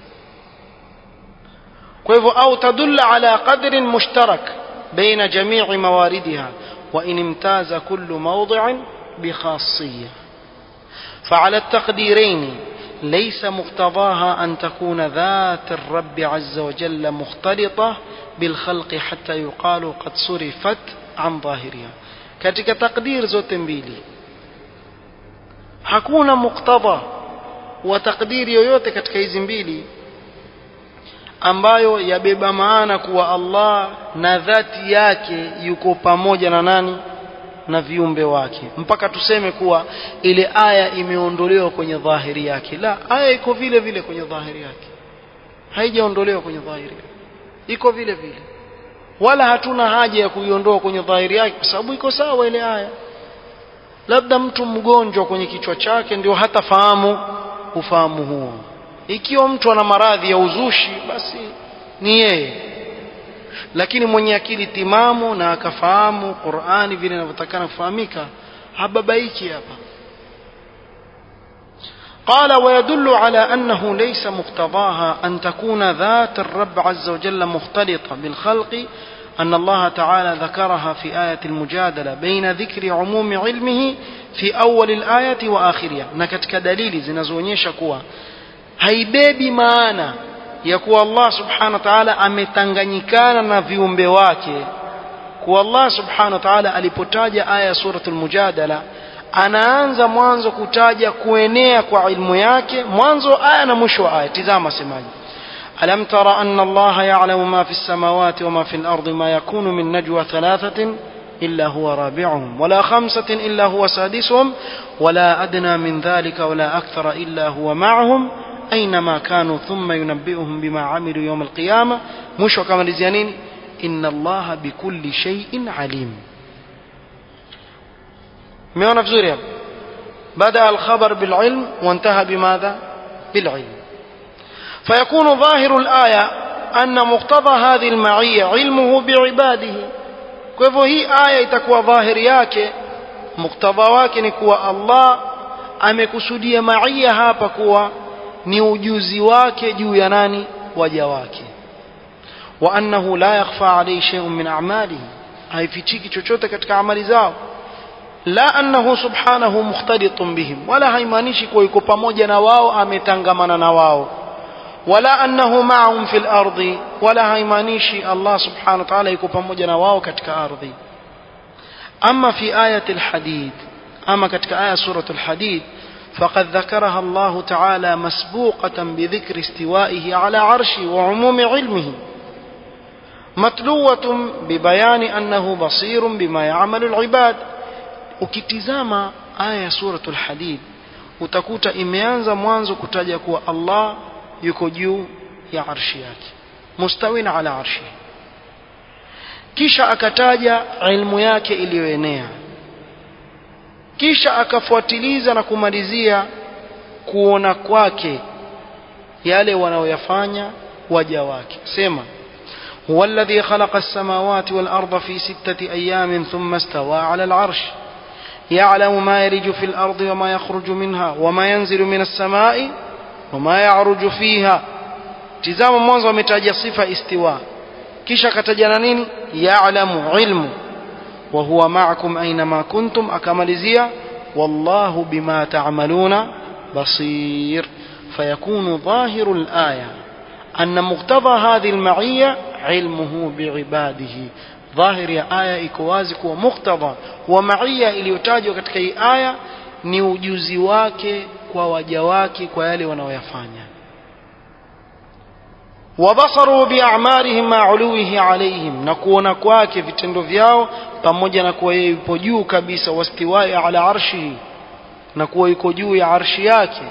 Speaker 1: kwa hivyo au tadulla ala qadrin mushtarak baina jamii mawaridiha wa in imtaza kullu mawdi'in بخاصية فعلى التقديرين ليس مقتضاها أن تكون ذات الرب عز وجل مختلطة بالخلق حتى يقال قد صرفت عن ظاهرها katika takdir zote mbili hakuna muktadha wa takdiri yoyote katika hizi mbili ambayo yabeba maana kuwa Allah na dhati yake yuko pamoja na nani na viumbe wake mpaka tuseme kuwa ile aya imeondolewa kwenye dhahiri yake la aya iko vile vile kwenye dhahiri yake haijaondolewa kwenye dhahiri yake iko vile vile wala hatuna haja ya kuiondoa kwenye dhahiri yake kwa sababu iko sawa ile aya labda mtu mgonjwa kwenye kichwa chake ndio hatafahamu ufahamu huo ikiwa mtu ana maradhi ya uzushi basi ni yeye lakini mwenye akili timamu na akafahamu Qur'ani vile inavyotakana kufahamika hababaiki hapa قال ويدل على أنه ليس مقتضاها أن تكون ذات الرب عز وجل مختلطة بالخلق أن الله تعالى ذكرها في آية المجادلة بين ذكر عموم علمه في أول الآية وآخرها نكتك دليل زنزونيشا كوا هيبيبي معانا ya kuwa Allah subhanahu wa ta'ala ametanganyikana na viumbe wake kuwa Allah subhanahu wa ta'ala alipotaja aya ya suratul mujadala anaanza mwanzo kutaja kuenea kwa ilmu yake mwanzo aya na mwisho wa aya tizama semaji ألم تر أن الله يعلم ما في السماوات وما في الأرض ما يكون من نجوى ثلاثة إلا هو رابعهم ولا خمسة إلا هو سادسهم ولا أدنى من ذلك ولا أكثر إلا هو معهم أينما كانوا ثم ينبئهم بما عملوا يوم القيامة مش كما لزيانين إن الله بكل شيء عليم ميونا في بدأ الخبر بالعلم وانتهى بماذا بالعلم فيكون ظاهر الآية أن مقتضى هذه المعية علمه بعباده kwa hivyo hii aya itakuwa dhahiri yake muktadha wake ni kuwa Allah amekusudia maia hapa kuwa ni ujuzi wake juu ya nani waja wake wa annahu la yakhfa alayhi shay'un min a'malihi haifichiki chochote katika amali zao la annahu subhanahu mukhtalitun bihim wala haimaanishi kuwa yuko pamoja na wao ametangamana na wao wala annahu ma'ahum fil ardi wala haimaanishi Allah subhanahu wa ta'ala yuko pamoja na wao katika ardhi ama fi ayati alhadid ama katika aya suratul hadid فقد ذكرها الله تعالى مسبوقة بذكر استوائه على عرشه وعموم علمه متلوة ببيان أنه بصير بما يعمل العباد ukitizama aya ya suratul hadid utakuta imeanza mwanzo kutaja kuwa Allah yuko juu ya arshi yake mustawin ala arshi kisha akataja ilmu yake iliyoenea kisha akafuatiliza na kumalizia kuona kwake yale wanaoyafanya waja wake sema هو الذي خلق السماوات والأرض في ستة أيام ثم استوى على العرش يعلم ما يلج في الأرض وما يخرج منها وما ينزل من السماء وما يعرج فيها تزام mwanzo ametaja sifa istiwa kisha akatajana nini ya'lamu ilmu wa huwa ma'akum aynama kuntum akamalizia wallahu bima ta'maluna basir فيكون ظاهر الآية أن مقتضى هذه المعية علمه بعباده ظاهر يا آية إكوازك ومقتضى ومعية iliyotajwa katika hii aya ni ujuzi wake kwa waja wake kwa yale wanaoyafanya wabasaru biamalihim ma uluwihi alaihim na kuona kwake vitendo vyao pamoja na kuwa yeye yupo juu kabisa wastiwai ala arshihi na kuwa yuko juu ya arshi yake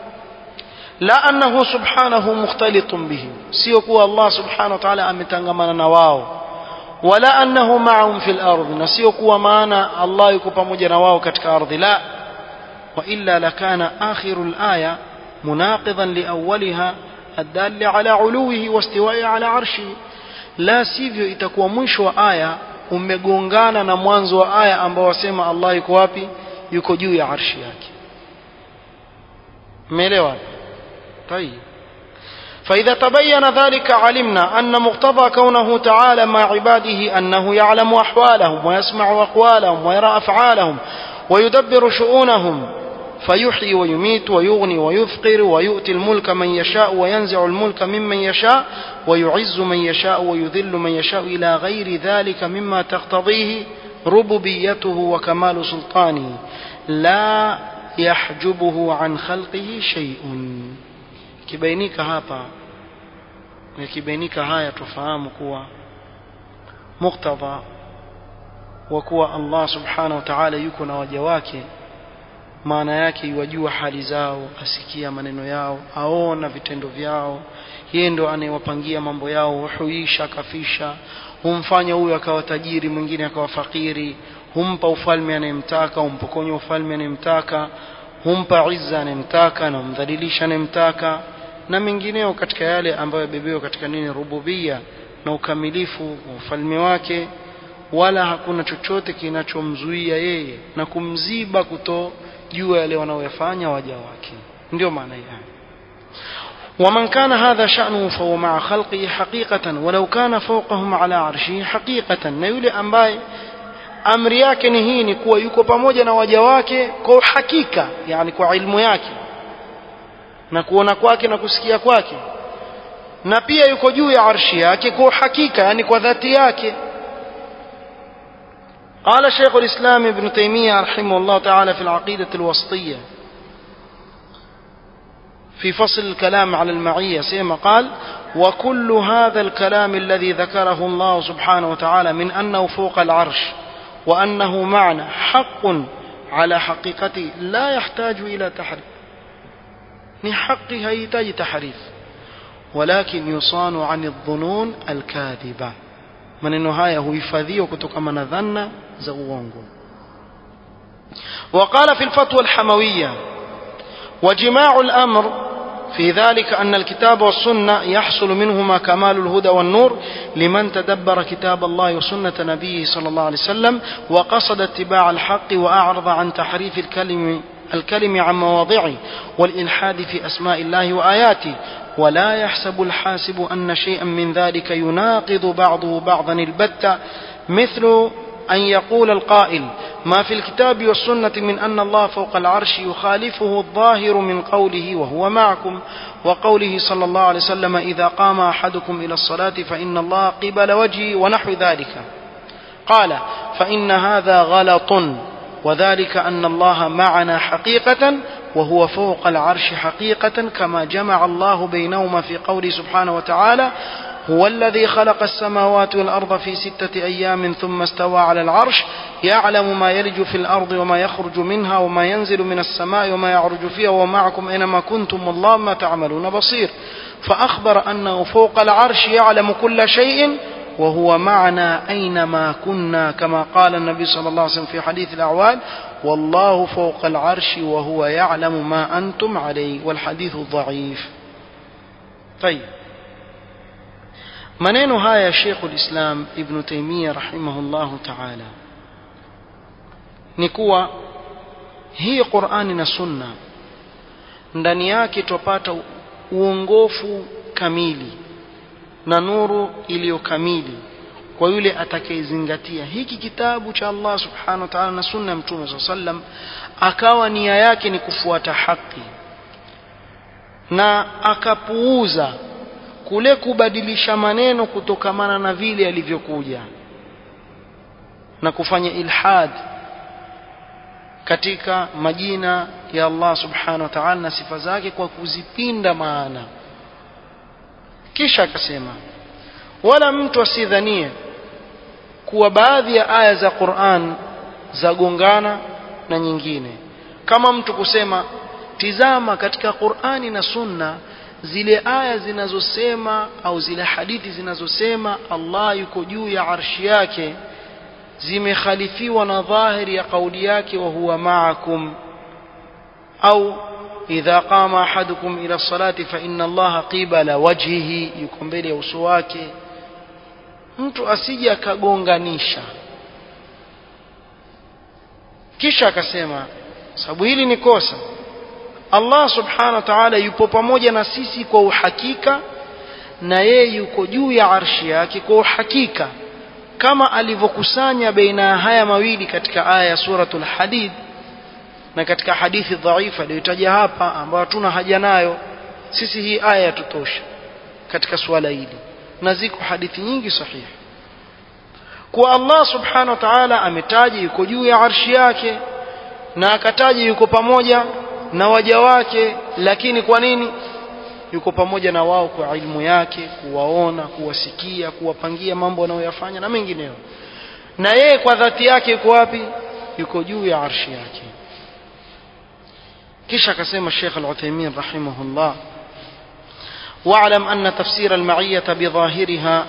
Speaker 1: la annahu subhanahu mukhtalitun bihim sio kuwa Allah subhanahu wa ta'ala ametangamana na wao wala annahu ma'ahum fil ardh na sio kuwa maana Allah yuko pamoja na wao katika ardhi la wa illa lakana akhirul aya munaqidan li awwaliha الدال على علوه واستوائه على عرشه لا sivyo itakuwa mwisho wa aya umegongana na mwanzo wa aya ambao wasema Allah yuko wapi yuko juu ya arshi yake umeelewa طيب فإذا تبين ذلك علمنا أن مقتضى كونه تعالى مع عباده أنه يعلم أحوالهم ويسمع أقوالهم ويرى أفعالهم ويدبر شؤونهم فيحيي ويميت ويغني ويفقر ويؤتي الملك من يشاء وينزع الملك ممن يشاء ويعز من يشاء ويذل من يشاء إلى غير ذلك مما تقتضيه ربوبيته وكمال سلطانه لا يحجبه عن خلقه شيء kibainika hapa yakibainika haya tufahamu kuwa muktadha wa kuwa Allah subhanahu wa ta'ala yuko na waja wake maana yake iwajua hali zao asikia maneno yao aona vitendo vyao yeye ndo anayewapangia mambo yao huisha akafisha humfanya huyu akawa tajiri mwingine akawa fakiri humpa ufalme anayemtaka humpokonya ufalme anayemtaka humpa izza anayemtaka na humdhalilisha anayemtaka na mengineo katika yale ambayo yabebewa katika nini rububia na ukamilifu wa ufalme wake wala hakuna chochote kinachomzuia yeye na kumziba kuto jua yale wanaoyafanya waja wake ndio maana yake ومن كان هذا شأنه فهو مع خلقه حقيقة ولو كان فوقهم على عرشه حقيقة na yule ambaye amri yake ni hii ni kuwa yuko pamoja na waja wake kwa hakika yani kwa ilmu yake na kuona kwake na kusikia kwake na pia yuko juu ya arshi yake kwa hakika yani kwa dhati yake قال شيخ الإسلام ابن تيمية رحمه الله تعالى في العقيدة الوسطية في فصل الكلام على المعية سيما قال وكل هذا الكلام الذي ذكره الله سبحانه وتعالى من أنه فوق العرش وأنه معنى حق على حقيقته لا يحتاج إلى تحريف ni haki haihitaji tahrif walakin yusanu ani dhunun alkadhiba maneno haya huhifadhiwa kutokana na dhanna za uongo وقال في الفتوى الحموية وجماع الأمر في ذلك أن الكتاب والسنة يحصل منهما كمال الهدى والنور لمن تدبر كتاب الله وسنة نبيه صلى الله عليه وسلم وقصد اتباع الحق وأعرض عن تحريف الكلم الكلم عن مواضعه والإلحاد في أسماء الله وآياته ولا يحسب الحاسب أن شيئا من ذلك يناقض بعضه بعضا البتة مثل أن يقول القائل ما في الكتاب والسنة من أن الله فوق العرش يخالفه الظاهر من قوله وهو معكم وقوله صلى الله عليه وسلم إذا قام أحدكم إلى الصلاة فإن الله قبل وجهه ونحو ذلك قال فإن هذا غلط وذلك أن الله معنا حقيقة وهو فوق العرش حقيقة كما جمع الله بينهما في قوله سبحانه وتعالى هو الذي خلق السماوات والأرض في ستة أيام ثم استوى على العرش يعلم ما يلج في الأرض وما يخرج منها وما ينزل من السماء وما يعرج فيها ومعكم أينما كنتم والله ما تعملون بصير فأخبر أنه فوق العرش يعلم كل شيء وهو معنا أينما كنا كما قال النبي صلى الله عليه وسلم في حديث الأعوال والله فوق العرش وهو يعلم ما أنتم عليه والحديث ضعيف طيب maneno haya Sheikh Islam Ibn Taymiyyah rahimahullahu ta'ala ni kuwa hii Qur'ani na Sunna ndani yake tupata uongofu kamili na nuru iliyo kamili kwa yule atakayezingatia hiki kitabu cha Allah subhanahu wa ta'ala na sunna ya Mtume SAW sallam akawa nia yake ni kufuata haki na akapuuza kule kubadilisha maneno kutokamana na vile yalivyokuja na kufanya ilhad katika majina ya Allah subhanahu wa ta'ala na sifa zake kwa kuzipinda maana kisha akasema wala mtu asidhanie kuwa baadhi ya aya za Qur'an zagongana na nyingine kama mtu kusema tizama katika Qur'ani na Sunna zile aya zinazosema au zile hadithi zinazosema Allah yuko juu ya arshi yake zimekhalifiwa na dhahiri ya kauli yake wa huwa ma'akum au idha qama ahadukum ila salati fa inna allaha qibala wajhihi yuko mbele ya uso wake mtu asije akagonganisha kisha akasema sababu hili ni kosa Allah subhanahu wa ta'ala yupo pamoja na sisi kwa uhakika na yeye yuko juu ya arshi yake kwa uhakika kama alivyokusanya baina ya haya mawili katika aya ya suratul hadid na katika hadithi dhaifa iliyotaja hapa ambayo hatuna haja nayo sisi hii aya yatutosha katika suala hili na ziko hadithi nyingi sahihi kwa Allah subhanahu wa ta'ala ametaja yuko juu ya arshi yake na akataja yuko pamoja na waja wake lakini kwa nini yuko pamoja na wao kwa ilmu yake kuwaona kuwasikia kuwapangia mambo wanayoyafanya na mengineyo na yeye kwa dhati yake yuko wapi yuko juu ya arshi yake kisha akasema Sheikh Al-Uthaymeen rahimahullah واعلم أن تفسير المعية بظاهرها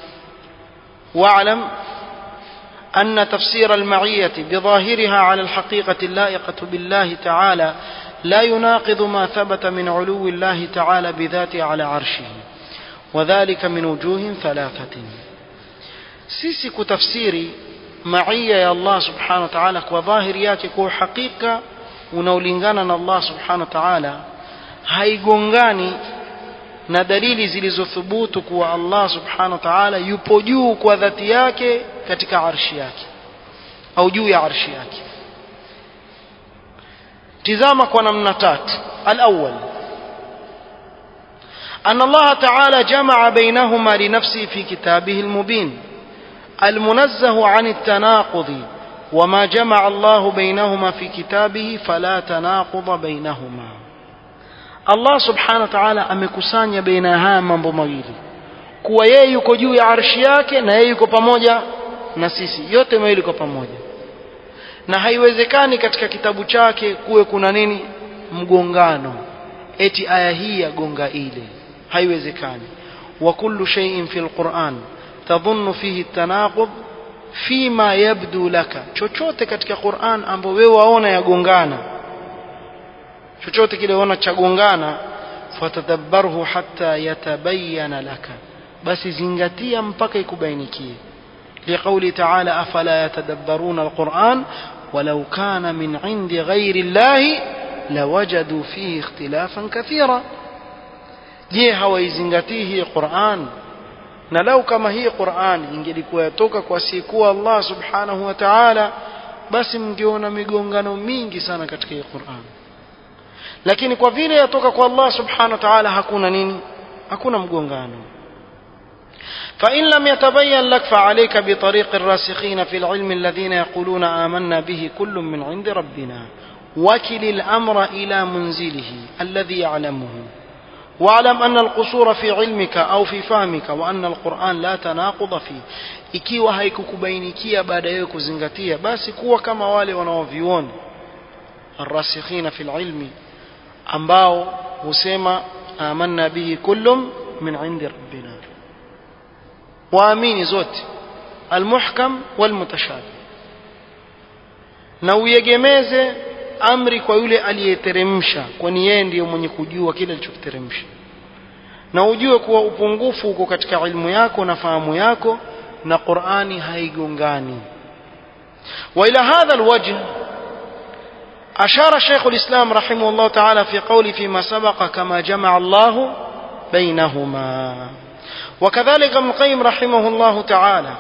Speaker 1: واعلم أن تفسير المعية بظاهرها على الحقيقة اللائقة بالله تعالى لا يناقض ما ثبت من علو الله تعالى بذاته على عرشه وذلك من وجوه ثلاثة سيسي كتفسيري معية يا الله سبحانه وتعالى وظاهر yake kwa hakika unaolingana na Allah subhanahu wa ta'ala haigongani na dalili zilizothubutu kuwa Allah subhanahu wa ta'ala yupo juu kwa dhati yake katika arshi yake au juu ya arshi yake tizama kwa namna tatu الأول أن الله تعالى جمع بينهما لنفسه في كتابه المبين المنزه عن التناقض وما جمع الله بينهما في كتابه فلا تناقض بينهما الله سبحانه وتعالى amekusanya baina haya mambo mawili kuwa yeye yuko juu ya arshi yake na yeye yuko pamoja na sisi yote mawili yuko pamoja na haiwezekani katika kitabu chake kuwe kuna nini mgongano eti aya hii yagonga ile haiwezekani wa kullu shay'in fil Qur'an tadhunnu fihi tanaqub fima yabdu laka chochote katika Qur'an ambapo wewe waona yagongana chochote kile waona chagongana fatadabbarhu hatta yatabayyana laka basi zingatia mpaka ikubainikie لقول تعالى أفلا يتدبرون القرآن ولو كان من عند غير الله لوجدوا فيه اختلافا كثيرا je hawaizingatii hii Qur'an na lau kama hii Qur'an ingelikuwa yatoka kwa sikuwa Allah subhanahu wa ta'ala basi mngeona migongano mingi sana katika hii Qur'an lakini kwa vile yatoka kwa Allah subhanahu wa ta'ala hakuna nini hakuna mgongano فإن لم يتبين لك فعليك بطريق الراسخين في العلم الذين يقولون آمنا به كل من عند ربنا وكل الأمر إلى منزله الذي يعلمه واعلم أن القصور في علمك أو في فهمك وأن القرآن لا تناقض فيه ikiwa haikukubainikia baada ya kuzingatia basi kuwa kama wale wanaovioni arrasikhina fil ilmi ambao husema amanna bihi kullum min indi rabbina waamini zote almuhkam walmutashabih na uiegemeze amri kwa yule aliyeteremsha kwani yeye ndiyo mwenye kujua kile alichokiteremsha na ujue kuwa upungufu uko katika ilmu yako na fahamu yako na Qur'ani haigongani وإلى هذا الوجه أشار شيخ الإسلام رحمه الله تعالى في قوله فيما سبق كما جمع الله بينهما وكذلك ابن القيم رحمه الله تعالى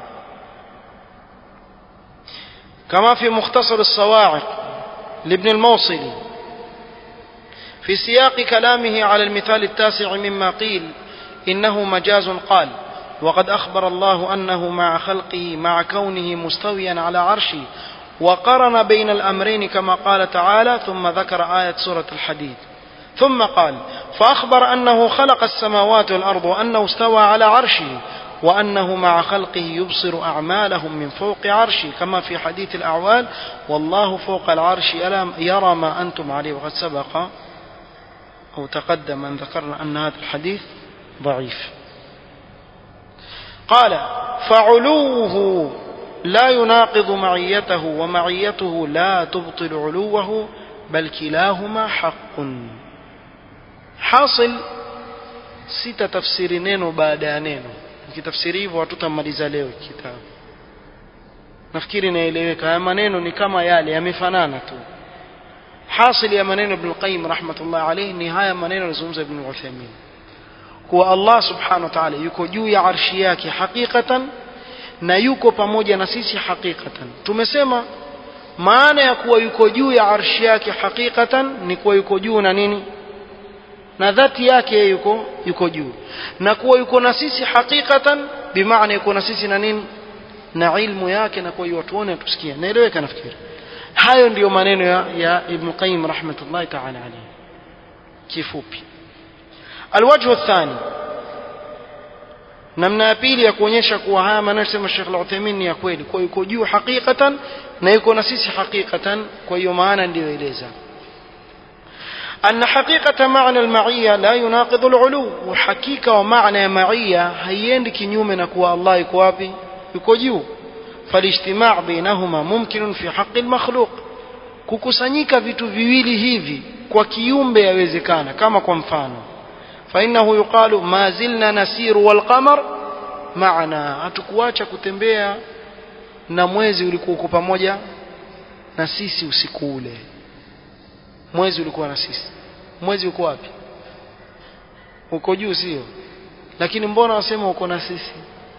Speaker 1: كما في مختصر الصواعق لابن الموصلي في سياق كلامه على المثال التاسع مما قيل إنه مجاز قال وقد أخبر الله أنه مع خلقه مع كونه مستويا على عرشه وقرن بين الأمرين كما قال تعالى ثم ذكر آية سورة الحديد ثم قال فأخبر أنه خلق السماوات والأرض وأنه استوى على عرشه وأنه مع خلقه يبصر أعمالهم من فوق عرشه كما في حديث الأعوال والله فوق العرش يرى ما أنتم عليه وقد سبق أو تقدم أن ذكرنا أن هذا الحديث ضعيف قال فعلوه لا يناقض معيته ومعيته لا تبطل علوه بل كلاهما حق حاصل sita tafsiri neno baada ya neno ukitafsiri hivyo hatutamaliza leo kitabu nafikiri inaeleweka haya maneno ni kama yale yamefanana tu hasili ya maneno ibn qayyim rahmatullah alayhi ni haya maneno alizungumza ibn Uthaymeen kuwa Allah subhanahu wa ta'ala yuko juu ya arshi yake hakikatan na yuko pamoja na sisi hakikatan tumesema maana ya kuwa yuko juu ya arshi yake hakikatan ni kuwa yuko juu na nini na dhati yake yuko yuko juu na kuwa yuko na sisi hakikatan bimaana yuko na sisi na nini na ilmu yake na kwa hiyo tuone tusikie naeleweka nafikiri hayo ndiyo maneno ya, ya ibn qayyim rahmatullahi ta'ala alayhi kifupi alwajhu athani namna ya pili ya kuonyesha kuwa haya maneno sema Sheikh Al-Uthaymeen ni ya kweli kwa yuko juu hakikatan na yuko na sisi hakikatan kwa hiyo maana ndiyo eleza أن حقيقة معنى المعية لا يناقض العلو وحقيقة ومعنى معية هيند كنيوم نكوى الله يكوابي يكوجيو فالاجتماع بينهما ممكن في حق المخلوق kukusanyika vitu viwili hivi kwa kiumbe yawezekana kama kwa mfano fainahu yuqalu ma zilna nasiru walqamar maana hatukuacha kutembea na mwezi ulikuwa uko pamoja na sisi usiku ule mwezi ulikuwa na sisi mwezi uko wapi uko juu sio lakini mbona wasema uko na sisi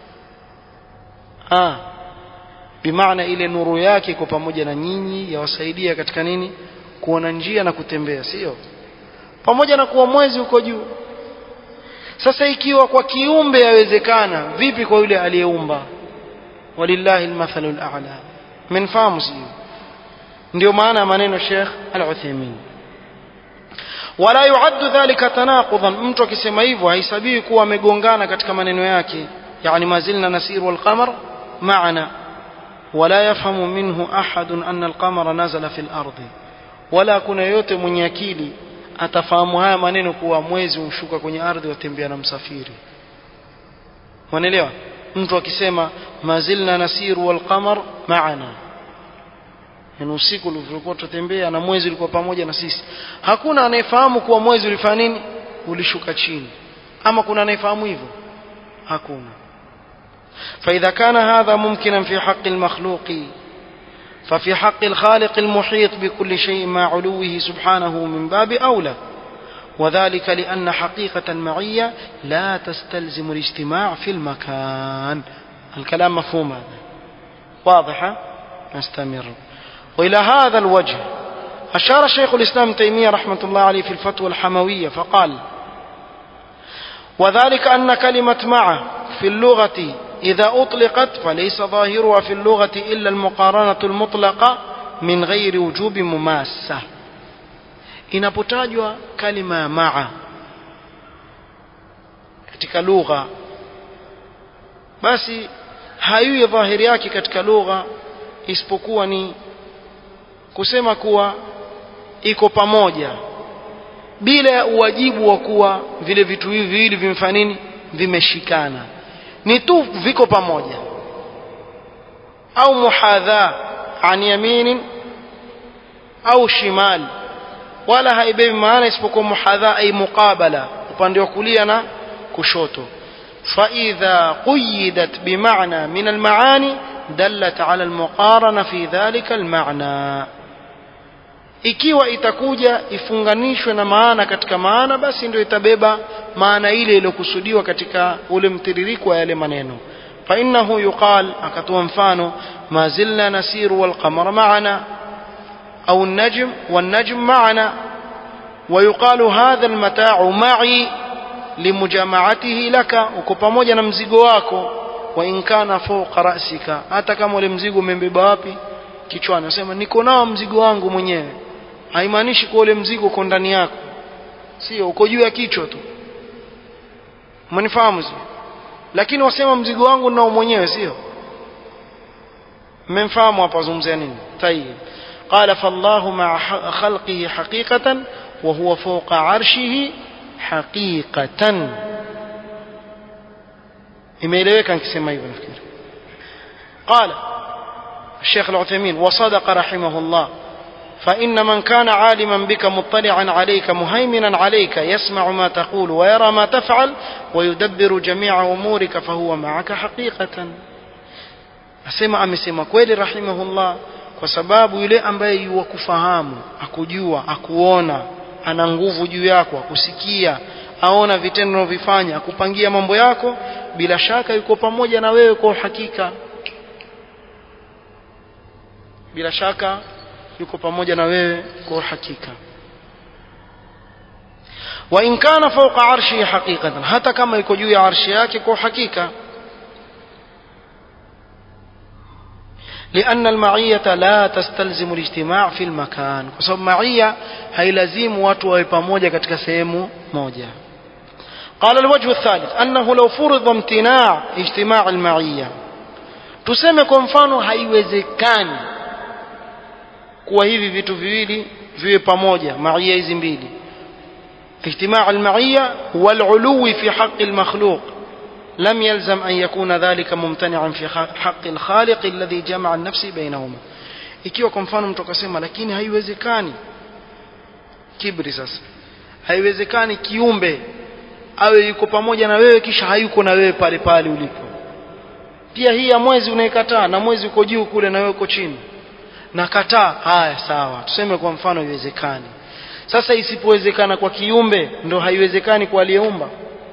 Speaker 1: ah bimaana ile nuru yake iko pamoja na nyinyi yawasaidia katika nini kuona njia na kutembea sio pamoja na kuwa mwezi uko juu sasa ikiwa kwa kiumbe yawezekana vipi kwa yule aliyeumba walillahi almathalu al'a mnafahamu sio ndio maana maneno Sheikh Al-Uthaymeen wala yuaddu dhalika tanaqudan mtu akisema hivyo haisabiwi kuwa amegongana katika maneno yake yani mazilna nasir wal qamar maana ولا يفهم منه أحد أن القمر نزل في الأرض ولا kuna yote mwenye akili atafahamu haya maneno kuwa mwezi ushuka kwenye ardhi watembea na msafiri wanaelewa mtu akisema mazilna nasiru wal qamar maana yani usiku ulivyokuwa tutembea na mwezi ulikuwa pamoja na sisi hakuna anayefahamu kuwa mwezi ulifanya nini ulishuka chini ama kuna anayefahamu hivyo hakuna فإذا كان هذا ممكنا في حق المخلوق ففي حق الخالق المحيط بكل شيء مع علوه سبحانه من باب أولى وذلك لأن حقيقة المعية لا تستلزم الاجتماع في المكان الكلام مفهوم هذا واضحة نستمر وإلى هذا الوجه أشار شيخ الإسلام تيمية رحمة الله عليه في الفتوى الحموية فقال وذلك أن كلمة مع في اللغة إذا أطلقت فليس ظاهرها في اللغة إلا المقارنة المطلقة من غير وجوب مماسة inapotajwa kalima ya maa katika lugha basi haiwi dhahiri yake katika lugha isipokuwa ni kusema kuwa iko pamoja bila ya uwajibu wa kuwa vile vitu hivi viwili vimefanya nini vimeshikana ni tu viko pamoja au muhadha an yaminin au shimal wala haibebi maana isipokuwa muhadha ay muqabala upande wa kulia na kushoto فإذا قيدت بمعنى من المعاني دلت على المقارنة في ذلك المعنى ikiwa itakuja ifunganishwe na maana katika maana basi ndio itabeba maana ile iliyokusudiwa katika ule mtiririko wa yale maneno fa innahu yuqal akatoa mfano ma zilna nasiru wal qamara ma'ana au an-najm wan najm ma'ana wa yuqalu hadha al-mata'u ma'i limujama'atihi laka uko pamoja na mzigo wako wa in kana fawqa ra'sika hata kama ule mzigo umembeba wapi kichwani nasema niko nao mzigo wangu mwenyewe haimaanishi kwa ule mzigo uko ndani yako sio uko juu ya kichwa tu umenifahamu sio lakini wasema mzigo wangu nao mwenyewe sio mmemfahamu hapa wazungumzia nini tayib قال فالله مع خلقه حقيقة وهو فوق عرشه حقيقة imeeleweka nikisema hivyo nafikiri قال الشيخ العثيمين وصدق رحمه الله فإن من كان عالما بك مطلعا عليك مهيمنا عليك يسمع ما تقول ويرى ما تفعل ويدبر جميع أمورك فهو معك حقيقة asema amesema kweli rahimahullah kwa sababu yule ambaye yuwakufahamu akujua akuona ana nguvu juu yako akusikia aona vitendo unavyofanya akupangia mambo yako bila shaka yuko pamoja na wewe kwa uhakika bila shaka yuko pamoja na wewe kwa uhakika wa in kana fawqa arshi haqiqatan hata kama yuko juu ya arshi yake kwa uhakika لأن المعية لا تستلزم الاجتماع في المكان وسبب معية هي لازم watu wawe pamoja katika sehemu moja قال الوجه الثالث أنه لو فرض امتناع اجتماع المعية tuseme kwa mfano haiwezekani kuwa hivi vitu viwili viwe pamoja maia hizi mbili اجتماع المعية والعلو في حق المخلوق لم يلزم أن يكون ذلك ممتنعا في حق الخالق الذي جمع النفس بينهما ikiwa kwa mfano mtu akasema lakini haiwezekani kibri sasa haiwezekani kiumbe awe yuko pamoja na wewe kisha hayuko na wewe pale pale ulipo pia hii ya mwezi unaikataa na mwezi uko juu kule na wewe uko chini nakataa haya sawa tuseme kwa mfano haiwezekani sasa isipowezekana kwa kiumbe ndo haiwezekani kwa aliyeumba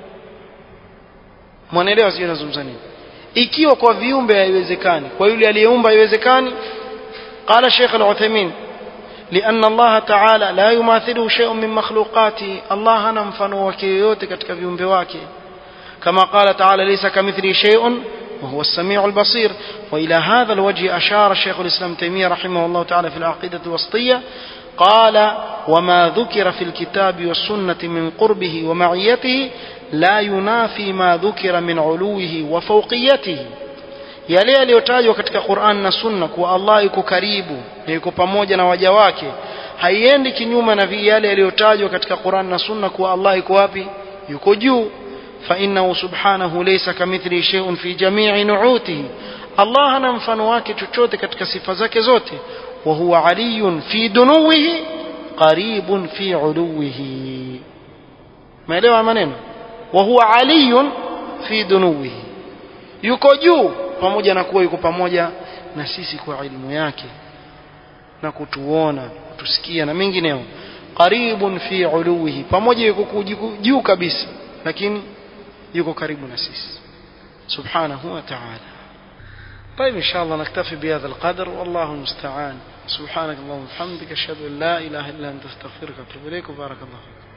Speaker 1: mwanaelewa sio nazungumza nini ikiwa kwa viumbe haiwezekani kwa yule aliyeumba haiwezekani قال الشيخ العثيمين لأن الله تعالى لا يماثله شيء من مخلوقاته الله أنا مفنو وكيوتك katika viumbe wake كما قال تعالى ليس كمثله شيء وهو السميع البصير وإلى هذا الوجه أشار شيخ الإسلام تيمية رحمه الله تعالى في العقيدة الوسطية قال وما ذكر في الكتاب والسنة من قربه ومعيته لا ينافي ما ذكر من علوه وفوقيته yale yaliyotajwa katika Qur'an na Sunna kuwa Allah yuko karibu na yuko pamoja na waja wake haiendi kinyume na yale yaliyotajwa katika Qur'an na Sunna kuwa Allah yuko wapi yuko juu فإنه سبحانه ليس كمثله شيء في جميع نعوته الله hana mfano wake chochote katika sifa zake zote وهو علي في دنوه قريب في علوه maelewa maneno وهو علي في دنوه yuko juu pamoja na kuwa yuko pamoja na sisi kwa ilmu yake na kutuona kutusikia na mengineo qaribun fi uluwihi pamoja yuko juu kabisa lakini yuko karibu na sisi subhanahu wa ta'ala طيب إن شاء الله نكتفي بهذا القدر والله المستعان سبحانك اللهم وبحمدك أشهد أن لا إله إلا أنت أستغفرك وأتوب إليك وبارك الله فيك